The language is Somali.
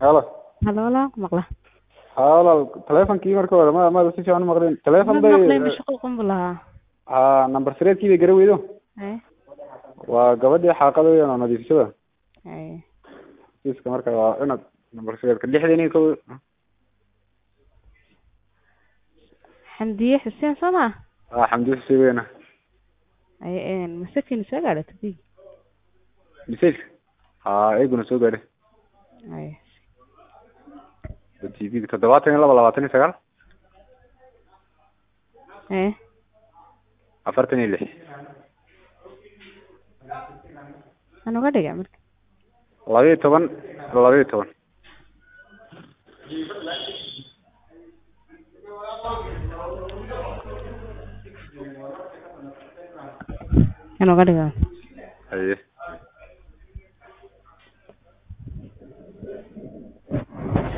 halo halo walaal ku maqla ha walaal telefonkii marka hore ma maada si fiican umaqlin telefon ma bay maqlay mashquul qunbu lahaa ha number sireedkii bay gara weydo haye waa gabadhii xaaqada weyan oo nadiifsada haye kiiska marka waa inaad number sireedka lixdan iyo kow xamdiye xuseen soo maa ha xamdi xuseen weyna haye masakin soo gaadha tadii message ha eeguna soo gaadhay haye t v toddobaatan iyo laba labaatan iyo sagaal haye afartan iyo lix aan uga dhiga marka laba iyo toban laba iyo toban aan uga dhiga haye